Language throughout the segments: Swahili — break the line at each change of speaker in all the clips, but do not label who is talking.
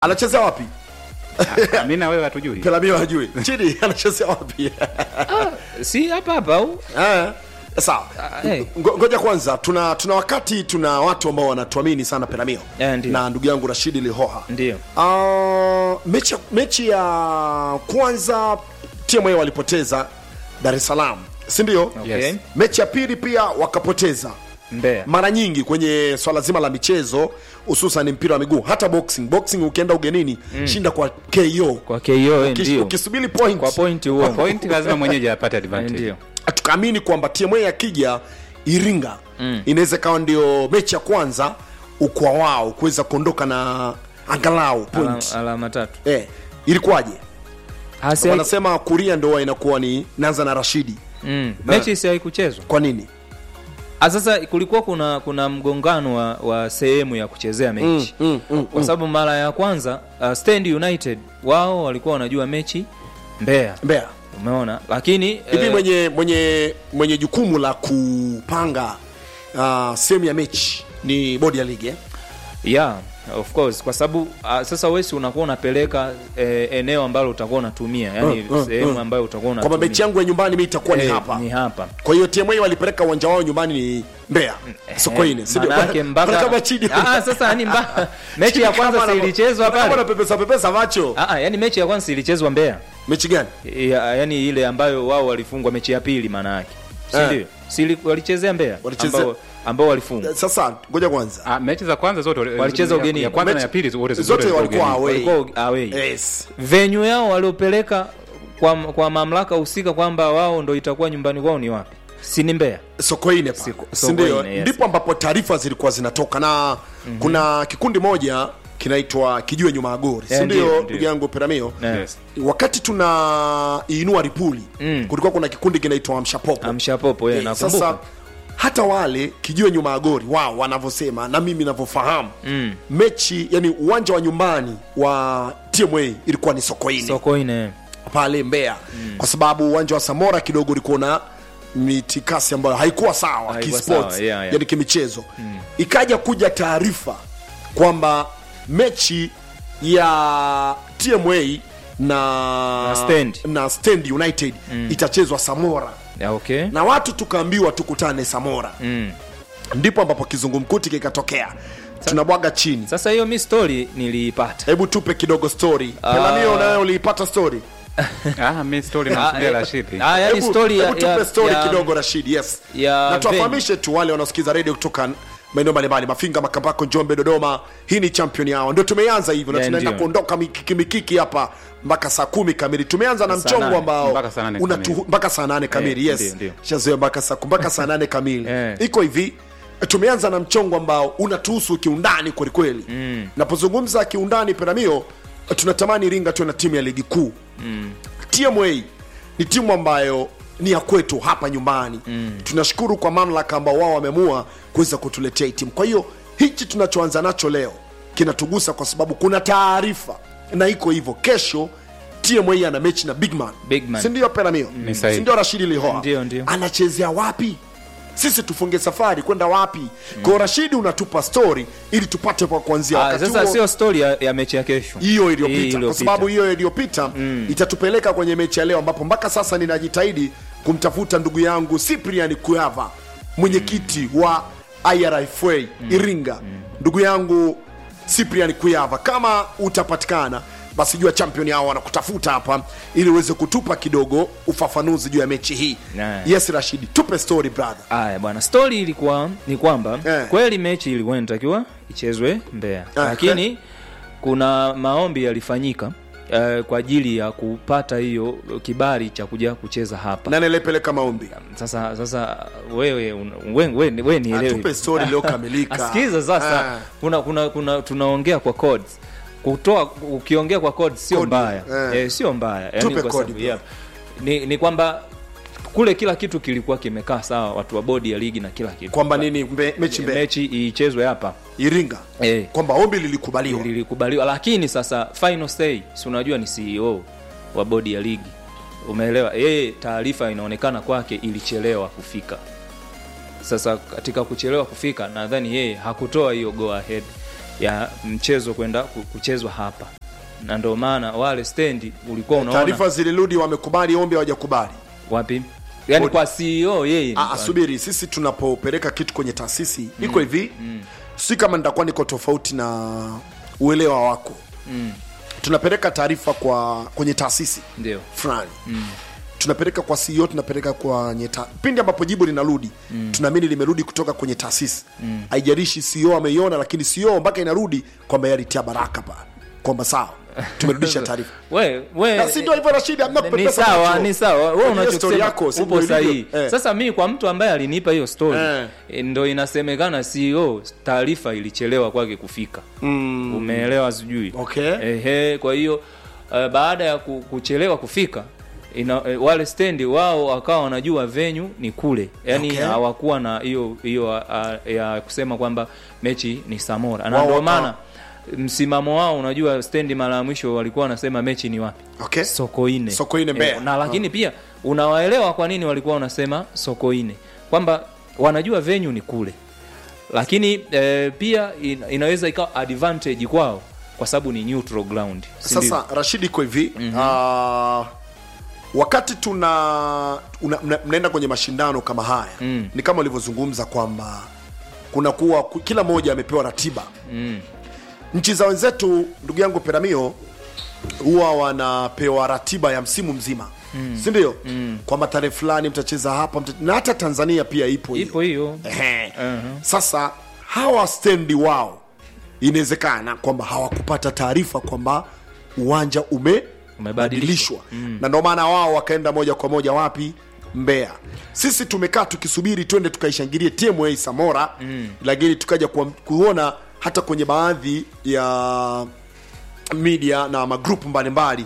anachezea wapi
mi na wewe hatujui
pelamio hajui chini anachezea wapi
si hapa hapa au
Eh, sawa
Ah, eh.
Ngo- ngoja kwanza tuna tuna wakati tuna watu ambao wanatuamini sana pelamio
Eh, ndio.
na ndugu yangu rashidi lihoha
ndio
uh, mechi, mechi ya kwanza tma walipoteza dar es salaam sindio
Okay.
Yes.
mechi ya pili pia wakapoteza
Mbeya
mara nyingi kwenye swala zima la michezo hususan mpira wa miguu hata boxing boxing ukienda ugenini shinda kwa ko
kwa KO eh,
Ukish-
ndio
ukisubiri point
kwa point huo
point lazima mwenyeji apate
Eh,
advantage
ndio
tukaamini kwamba tma akija iringa mm. inaweza ikawa ndio mechi ya kwanza ukwa wao kuweza kuondoka na angalau point
Ala- alama tatu
eh, ilikuwaje
Hasi-
wanasema kuria ndo huwa inakuwa ni naanza na rashidi
mm. mechi si haikuchezwa
kwa nini
Ah, sasa kulikuwa kuna kuna mgongano wa, wa sehemu ya kuchezea mechi
mm, mm,
kwa sababu mara ya kwanza uh, stand united wao walikuwa wanajua mechi mbeya
mbea
umeona lakini
hivi
eh,
mwenye mwenye mwenye jukumu la kupanga uh, sehemu ya mechi ni bodi ya ligi eh?
yeah of course kwa sababu uh, sasa wesi unakuwa unapeleka eh, eneo ambalo utakuwa unatumia yani
Mm, mm,
sehemu
mm.
ambayo utakuwa
kwamba
unatumia
mechi yangu ya nyumbani mi itakuwa ni
Eh,
hapa
ni hapa
kwa hiyo tma walipeleka uwanja wao nyumbani ni mbeya sokoine si ndio?
Manake mpaka
Wanakama chini
Ah, sasa yani mba... mechi
Chini
ya
kama
kwanza si
wana-
ilichezwa
kama
pale
wanapepesa pepesa macho
Ah, ah, yani mechi ya kwanza si ilichezwa Mbeya
mechi gani
ya, yani ile ambayo wao walifungwa mechi ya pili maana yake si
Eh.
ndio si ili- walichezea Mbeya
Walichezea-
ambao ambao walifungwa
sasa ngoja kwanza
Ah, mechi za kwanza zote
Walicheza
ya-
ugenini.
ya kwanza na
Mechi-
ya pili zote
zote walikuwa
ugenini.
away.
walikuwa away
yes
venue yao waliopeleka kwa, kwa mamlaka husika kwamba wao ndo itakuwa nyumbani kwao ni wapi si ni Mbeya
sokoine pa
Siko-
si ndio
Sokoine, yes.
ndipo ambapo taarifa zilikuwa zinatoka na mm-hmm. kuna kikundi moja kinaitwa kijue nyuma ya gori si
Eh,
ndio
ndio,
ndugu
ndio.
yangu peramio
Eh.
Yes.
wakati tuna inua ripuli
Mm.
kulikuwa kuna kikundi kinaitwa amshapopo
amshapopo yeye
Eh,
nakumbuka
sasa hata wale kijue nyuma ya gori wao wanavyosema na mimi navyofahamu
Mm.
mechi yani uwanja wa nyumbani wa tma ilikuwa ni sokoine
Sokoine
pale Mbeya mm. kwa sababu uwanja wa Samora kidogo ulikuwa na mitikasi ambayo haikuwa sawa
Haikuwa
kisports
sawa, yeah, yeah.
yani kimichezo mm. ikaja kuja taarifa kwamba mechi ya TMA na
Na Stand.
na Stand United mm. itachezwa Samora
ya okay
na watu tukaambiwa tukutane Samora
mm.
ndipo ambapo kizungumkuti kikatokea tunabwaga chini
sasa hiyo mi story niliipata
hebu tupe kidogo story
Ah.
pelamio nayo uliipata story
Ah, mi story
Ah,
namsudia
eh,
Rashidi.
ah, yani
Hebu-
story ya,
hebu tupe
ya,
story
ya,
kidogo rashid yes
ya
na tuwafahamishe tu wale wanaosikiza redio kutoka maeneo mbalimbali mafinga makambako njombe dodoma hii ni champion yao ndio tumeanza hivyo na
Yeah,
tunaenda
ndio.
kuondoka mikiki mikiki hapa mpaka saa kumi kamili tumeanza na
Saa
mchongo
nane,
ambao
mpaka saa nane
unatu-
kamili.
mpaka saa nane kamili
Eh,
yes
ndio, ndio.
shazoea mpaka saa mpaka saa nane kamili
Eh.
iko hivi tumeanza na mchongo ambao unatuhusu kiundani kwelikweli mm. napozungumza kiundani peramio tunatamani iringa tuwe na timu ya ligi kuu mm. tma ni timu ambayo ni ya kwetu hapa nyumbani mm. tunashukuru kwa mamlaka ambao wao wameamua kuweza kutuletea hii timu kwa hiyo hichi tunachoanza nacho leo kinatugusa kwa sababu kuna taarifa na iko hivyo kesho tma ana mechi na bigman
Bigman.
sindio peramio
Ni sahihi.
sindio rashidi lihoa
Ndio, ndio.
anachezea wapi sisi tufunge safari kwenda wapi mm. kwao rashidi unatupa story ili tupate kwa kuanzia
Ah,
wakati
sasa
huo
sio story ya, ya mechi ya kesho
hiyo
Hii
iliyopita kwa sababu hiyo iliyopita mm. itatupeleka kwenye mechi ya leo ambapo mpaka sasa ninajitahidi kumtafuta ndugu yangu cyprian kuyava mwenyekiti mm. wa irfa mm. iringa mm. ndugu yangu cyprian kuyava kama utapatikana basi jua champion hao wanakutafuta hapa ili uweze kutupa kidogo ufafanuzi juu ya mechi hii
Nah.
yes rashidi tupe story brother
Aya bwana, story ilikuwa ni kwamba
Eh.
kweli mechi ilikuwa inatakiwa ichezwe Mbeya,
Ah,
lakini kuna maombi yalifanyika eh, kwa ajili ya kupata hiyo kibali cha kuja kucheza hapa.
nani aliyepeleka maombi
Sasa sasa wewe un- we, we, we nielewe.
Atupe story iliyokamilika.
Asikiza sasa,
Ah.
kuna kuna kuna tunaongea kwa codes. Kutoa ukiongea kwa codes sio
Kodi,
mbaya.
eh.
Eh, sio mbaya. Yaani
Tupe
kwa
kodi,
sababu-
bro.
yeah. Ni, ni kwamba kule kila kitu kilikuwa kimekaa sawa, watu wa bodi ya ligi na kila kitu
kwamba nini mbe, mechi mbe
mechi ichezwe hapa
iringa
Eh.
kwamba ombi lilikubaliwa
lilikubaliwa, lakini sasa final say, si unajua ni CEO wa bodi ya ligi, umeelewa? Yeye taarifa inaonekana kwake ilichelewa kufika. Sasa katika kuchelewa kufika, nadhani yeye hakutoa hiyo go ahead ya mchezo kwenda ku- kuchezwa hapa na ndio maana wale stendi ulikuwa unaona
taarifa zilirudi wamekubali ombi hawajakubali
wapi yani
Bodi.
kwa CEO yeye
Ah, ah, subiri sisi tunapopeleka kitu kwenye taasisi iko hivi si kama nitakuwa niko tofauti na uelewa wako tunapeleka taarifa kwa kwenye taasisi
ndio
fulani tunapeleka kwa CEO tunapeleka kwenye ta... pindi ambapo jibu linarudi tunaamini limerudi kutoka kwenye taasisi haijalishi CEO ameiona lakini CEO mpaka inarudi kwamba yalitia baraka pale kwamba sawa tumerudisha taarifa
we we
Na si ndio hivyo Rashidi hamna
ni
kupepesa
sawa
macho.
ni sawa wewe
Kwenye story
unachosema
yako, si
upo
ndio ilivyo?
sahihi
Eh.
sasa mi kwa mtu ambaye alinipa hiyo story
Eh.
eh, ndo inasemekana CEO taarifa ilichelewa kwake kufika mm. umeelewa sijui
Okay.
ehe kwa hiyo uh, baada ya ku- kuchelewa kufika ina, eh, wale stendi wao wakawa wanajua venue ni kule yani
Okay.
hawakuwa na hiyo hiyo uh, ya kusema kwamba mechi ni Samora na
Wao
ndio
waka-
maana msimamo wao unajua stendi mara ya mwisho walikuwa wanasema mechi ni wapi
okay
Sokoine.
Sokoine Mbeya.
na lakini pia unawaelewa kwa nini walikuwa wanasema Sokoine, kwamba wanajua venue ni kule, lakini eh, pia in, inaweza ikawa advantage kwao kwa sababu ni neutral ground. si ndio?
sasa rashidi iko hivi ah, wakati tuna una, mna, mnaenda kwenye mashindano kama haya
Mm.
ni kama ulivyozungumza kwamba kuna kuwa ku- kila mmoja amepewa ratiba
Mm.
nchi za wenzetu ndugu yangu peramio huwa wanapewa ratiba ya msimu mzima mm. sindio mm. kwamba tarehe fulani mtacheza hapa mta... na hata tanzania pia ipo hiyo.
ipo hiyo
Ehe.
Mhm.
sasa hawa stendi wao inawezekana kwamba hawakupata taarifa kwamba uwanja umebadilishwa mm. na ndio maana wao wakaenda moja kwa moja wapi Mbeya. Sisi tumekaa tukisubiri twende tukaishangilie TMA Samora mm. lakini tukaja kuam- kuona hata kwenye baadhi ya media na magrupu mbalimbali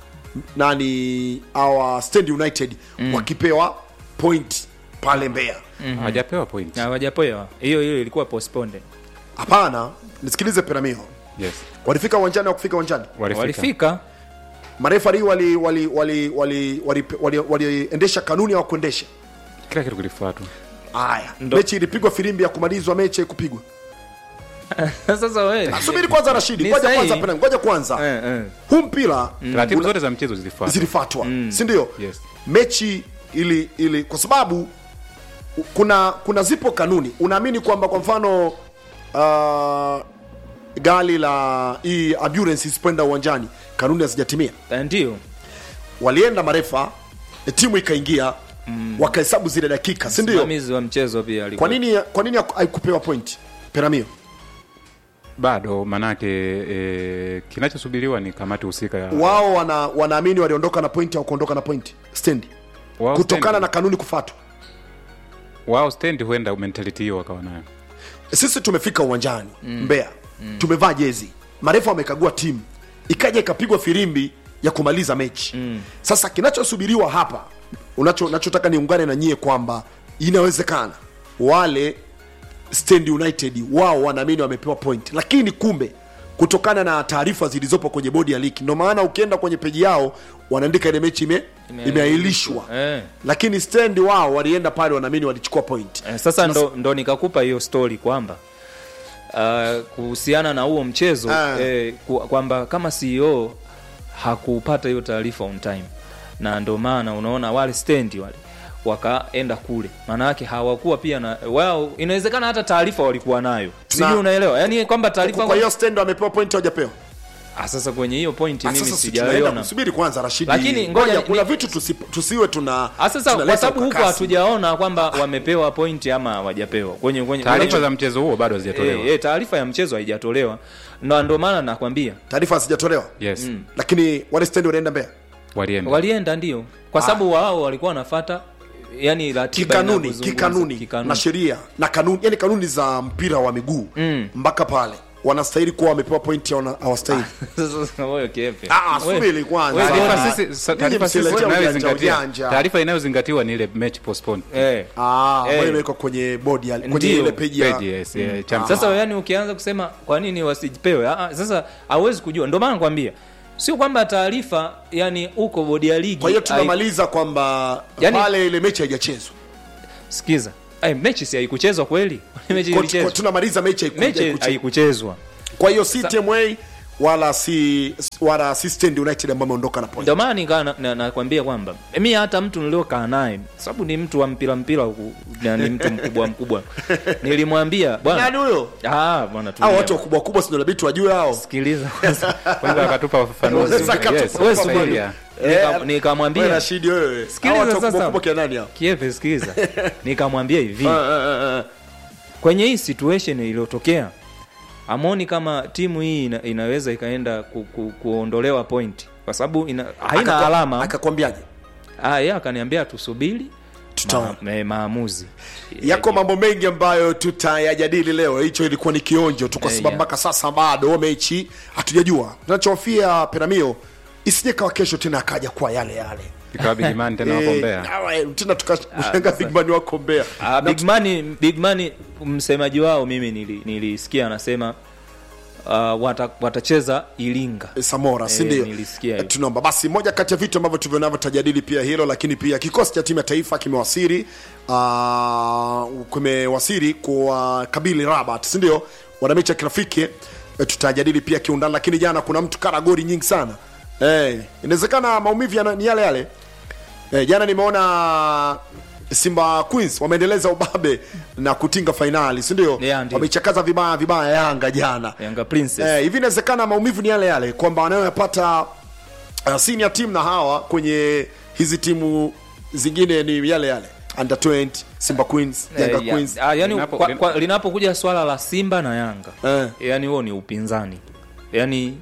nani our Stand United mm. wakipewa point pale Mbeya.
hajapewa point
hawajapewa hiyo hiyo ilikuwa postponed
Hapana, nisikilize Peramio,
yes
walifika uwanjani au kufika uwanjani?
walifika
walifika
Marefari wali wali wali wali waliendesha wali, wali, wali kanuni au kuendesha
kila kitu kilifuatwa
haya.
Ndo-
Mechi ilipigwa filimbi ya kumalizwa, mechi haikupigwa.
sasa wewe
Subiri kwanza, Rashidi,
Ni
ngoja
sahihi.
kwanza, Peramio, ngoja kwanza.
eh, eh.
Huu mpira
taratibu
una-
zote za mchezo zilifuatwa
zilifuatwa, si ndio?
Yes.
Mechi ili ili kwa sababu u- kuna kuna zipo kanuni. Unaamini kwamba kwa mfano uh, gari la hii ambulance isipoenda uwanjani, kanuni hazijatimia
Eh, ndio
walienda marefa e, timu ikaingia mm. wakahesabu zile dakika si ndio
msimamizi wa mchezo pia alikuwa
kwa nini kwa nini haku- haikupewa point peramio
bado manake e, kinachosubiriwa ni kamati husika ya
wao wana, wanaamini waliondoka na point au kuondoka na point stendi
wao
kutokana
stand-
na kanuni kufatwa
wao stand huenda mentality hiyo wakawa nayo
sisi tumefika uwanjani mm. mbeya mm. tumevaa jezi marefa wamekagua timu ikaja ikapigwa firimbi ya kumaliza mechi mm. sasa kinachosubiriwa hapa unacho nachotaka niungane na nyie kwamba inawezekana wale stand united wao wanaamini wamepewa point lakini kumbe kutokana na taarifa zilizopo kwenye bodi ya ligi ndio maana ukienda kwenye peji yao wanaandika ile mechi ime, imeahirishwa
eh.
lakini stand wao walienda pale wanaamini walichukua point
Eh, sasa ndo, ndo nikakupa hiyo story kwamba uh, kuhusiana na huo mchezo
Ah.
eh, ku- kwamba kama CEO hakupata hiyo taarifa on time, na ndo maana unaona wale stendi wale wakaenda kule, maana yake hawakuwa pia na wao, inawezekana hata taarifa walikuwa nayo,
Tuna-
sijui unaelewa, yani kwamba taarifa
kwa hiyo stand wamepewa point hawajapewa
Ah, sasa kwenye hiyo point
Ah,
mimi
sasa si tunaenda
sijaiona
kusubiri kwanza Rashidi.
Lakini ngoja ni-
kuna vitu tusi, tusiwe tuna
Ah, sasa kwa
tunaleta
sababu huko
ukakasi.
hatujaona kwamba wamepewa pointi ama hawajapewa kwenye kwenye
taarifa za mchezo huo bado hazijatolewa
Eh, eh, taarifa ya mchezo haijatolewa na ndo maana nakwambia
taarifa hazijatolewa
yes
lakini wale stand wanaenda Mbeya
walienda
walienda ndio kwa sababu wao walikuwa wanafata yani ratiba
kikanuni
inavyozungumza,
kikanuni
kikanuni.
na sheria na kanuni yani kanuni za mpira wa miguu
Mm.
mpaka pale wanastahili kuwa wamepewa point au hawastahili
Sasa wewe kepe
Ah,
Wewe-
subiri kwanza.
wewe
Taarifa
kepe.
sisi- sa-
Nyinyi
taarifa sisi
msiletea ujanja,
inayozingatia
ujanja.
taarifa inayozingatiwa ni ile match postponed
Eh.
ah
Eh.
ambayo imewekwa kwenye bodi ya kwenye
Ndio.
ile page ya
Page, yes, yeah, chama.
sasa yani ukianza kusema kwa nini wasipewe ah, ah, sasa hauwezi kujua ndio maana nakwambia sio kwamba taarifa yani uko bodi ya ligi
kwa hiyo
hai-
tunamaliza kwamba
Yani-
pale ile mechi haijachezwa
sikiza Ay, mechi si haikuchezwa kweli mechi
Kwa- kwa-
ilichezwa
tunamaliza mechi haiku-
mechi
haikuchezwa.
haikuchezwa
kwa hiyo si tma wala si wala si stand united ambao ameondoka na point
ndio maana nikaa nakwambia na, nakwambia kwamba mi hata mtu niliokaa naye sababu ni mtu wa mpira mpira huku, na ni mtu mkubwa mkubwa nilimwambia bwana
nani huyo
ah bwana
au
tulia.
watu wakubwa kubwa sio inabidi wajue hao
sikiliza kwanza
kwanza akatupa ufafanuzi
Sasa akatupa
yes,
Wewe
sasa
subiri.
yeah.
Nika-
wewe
nikamwambia
Rashidi wewe
Sikiliza
hao watu wakubwa
sasa.
kubwa kina nani hao
kiepe sikiliza nikamwambia hivi
Ah, ah, ah.
kwenye hii situation iliyotokea amoni kama timu hii ina, inaweza ikaenda ku, ku, kuondolewa point kwa sababu ina, haina
Akakwa-
alama
akakwambiaje
ah, yeye akaniambia tusubiri
Tutaona.
ma, ma, maamuzi
yako mambo mengi ambayo tutayajadili leo hicho ilikuwa ni kionjo tu kwa
Eh,
sababu
yeah.
mpaka sasa bado mechi hatujajua tunachofia piramio isije kawa kesho tena akaja kwa yale yale
ikawa bigimani tena
Eh,
wakombea
awe, tena tukashanga bigman wako mbea
Ah, big man, big man msemaji wao mimi nili- nilisikia anasema uh, wata, watacheza ilinga
samora si
Eh,
ndio
nilisikia
Eh,
hivyo.
tunaomba basi moja kati ya vitu ambavyo tuvyonavyo tajadili pia hilo lakini pia kikosi cha timu ya taifa kimewasiri uh, kimewasiri kwa kabili rabat si ndio wana mechi ya kirafiki eh, tutajadili pia kiundani lakini jana kuna mtu kara gori nyingi sana eh, inawezekana maumivu yana- ni yale yale eh, jana nimeona simba queens wameendeleza ubabe na kutinga fainali si ndio
Yeah, ndio.
wameichakaza vibaya vibaya yanga jana
yanga princess
Eh, hivi inawezekana maumivu ni yale yale kwamba wanayoyapata uh, senior team na hawa kwenye hizi timu zingine ni yale yale under 20 simba queens yanga
Eh, ya-
queens
ah, yani
Linapo-
kwa- kwa- linapokuja swala la simba na yanga
Eh.
yani huo ni upinzani yani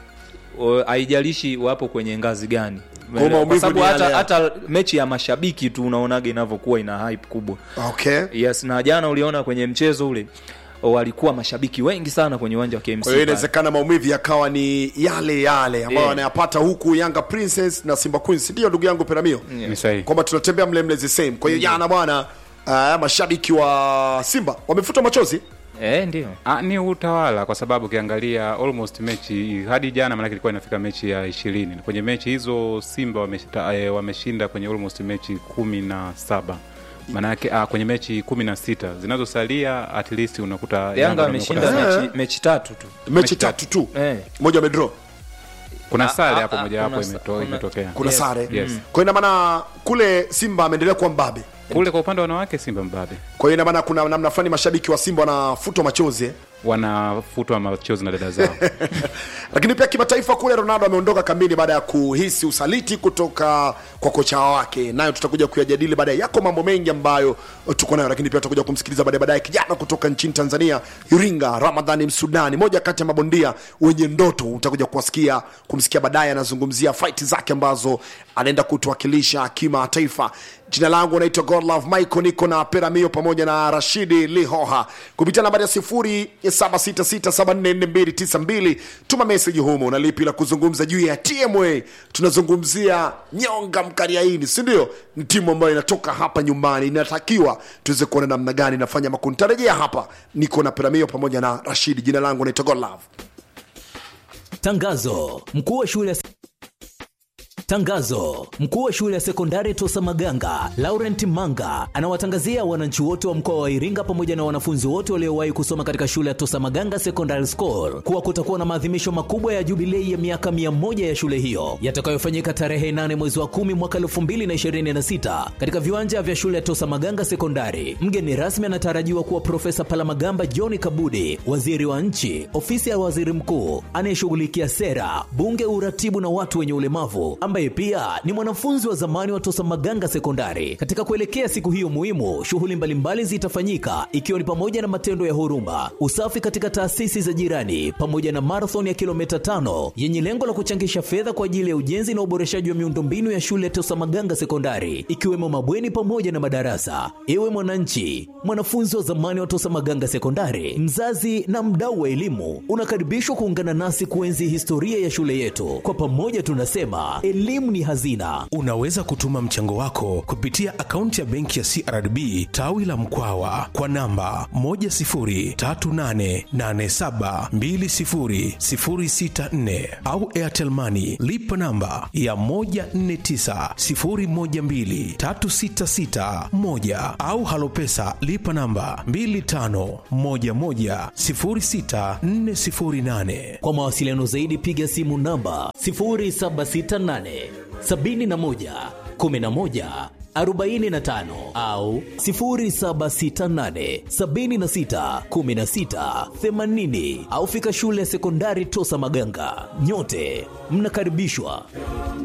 o- haijalishi wapo kwenye ngazi gani
maumivu
kwa sababu
ni
hata,
yale
hata mechi ya mashabiki tu unaonaga inavyokuwa ina hype kubwa
okay
yes na jana uliona kwenye mchezo ule o, walikuwa mashabiki wengi sana kwenye uwanja wa KMC
kwa hiyo
pale.
inawezekana maumivu yakawa ni yale yale ambayo
Eh.
wanayapata huku yanga princess na simba queens ndio ndugu yangu peramio
ni sahihi
kwamba tunatembea mle mle the same kwa hiyo jana bwana uh, mashabiki wa simba wamefuta machozi
eh, ndio
Ah, ni utawala kwa sababu ukiangalia almost mechi hadi jana maanake ilikuwa inafika mechi ya ishirini kwenye mechi hizo simba wameshinda, eh, wameshinda kwenye almost mechi kumi na saba maanake ah, kwenye mechi kumi na sita zinazosalia at least unakuta
yanga
wamekuta-
wameshinda
Eh.
mechi, mechi tatu tu
mechi tatu tu
eh.
moja wamedraw
kuna
Ah,
sare
ah,
hapo
ah,
mojawapo
kuna sa-
imeto-
kuna-
imetokea
kuna
Yes.
sare
Yes.
kwa hiyo ina maana kule simba ameendelea kuwa mbabe
kule kwa upande wa wanawake simba mbabe
kwa hiyo ina maana kuna namna fulani mashabiki wa simba wanafutwa machozi eh?
wanafutwa machozi na dada zao
lakini pia kimataifa kule ronaldo ameondoka kambini baada ya kuhisi usaliti kutoka kwa kocha wake nayo tutakuja kuyajadili baadaye yako mambo mengi ambayo tuko nayo lakini pia tutakuja kumsikiliza baadaye baadaye kijana kutoka nchini tanzania iringa ramadhani msudani moja kati ya mabondia wenye ndoto utakuja kuwasikia kumsikia baadaye anazungumzia fight zake ambazo anaenda kutuwakilisha kimataifa jina langu naitwa godlove michael niko na peramio pamoja na rashidi lihoha kupitia nambari ya 0766744292 tuma meseji humo na lipi la kuzungumza juu ya tma tunazungumzia nyonga mkariaini sindio ni timu ambayo inatoka hapa nyumbani inatakiwa tuweze kuona namna gani inafanya makundi tarejea hapa niko na peramio pamoja na rashidi jina langu naitwa godlove
Tangazo: mkuu wa shule ya Tangazo: mkuu wa shule ya sekondari Tosa Maganga Laurent Manga anawatangazia wananchi wote wa mkoa wa Iringa pamoja na wanafunzi wote waliowahi kusoma katika shule ya Tosa Maganga Secondary School kuwa kutakuwa na maadhimisho makubwa ya jubilei ya miaka 100 ya shule hiyo yatakayofanyika tarehe 8 mwezi wa 10 mwaka 2026 katika viwanja vya shule ya Tosa Maganga Sekondari. Mgeni rasmi anatarajiwa kuwa Profesa Palamagamba John Kabudi, waziri wa nchi, ofisi ya waziri mkuu anayeshughulikia sera, bunge, uratibu na watu wenye ulemavu, ambaye pia ni mwanafunzi wa zamani wa Tosa Maganga Sekondari. Katika kuelekea siku hiyo muhimu, shughuli mbalimbali zitafanyika ikiwa ni pamoja na matendo ya huruma, usafi katika taasisi za jirani, pamoja na marathon ya kilomita tano yenye lengo la kuchangisha fedha kwa ajili ya ujenzi na uboreshaji wa miundombinu ya shule ya Tosa Maganga Sekondari, ikiwemo mabweni pamoja na madarasa. Ewe mwananchi, mwanafunzi wa zamani wa Tosa Maganga Sekondari, mzazi na mdau wa elimu, unakaribishwa kuungana nasi kuenzi historia ya shule yetu. Kwa pamoja tunasema elimu elimu ni hazina.
Unaweza kutuma mchango wako kupitia akaunti ya benki ya CRDB tawi la Mkwawa kwa namba 10388720064 au Airtel Money lipa namba ya 1490123661 au Halopesa lipa namba 25110648.
Kwa mawasiliano zaidi piga simu namba 0768 71 11 45 au 0768 76 16 80 au fika shule ya sekondari Tosa Maganga. Nyote mnakaribishwa.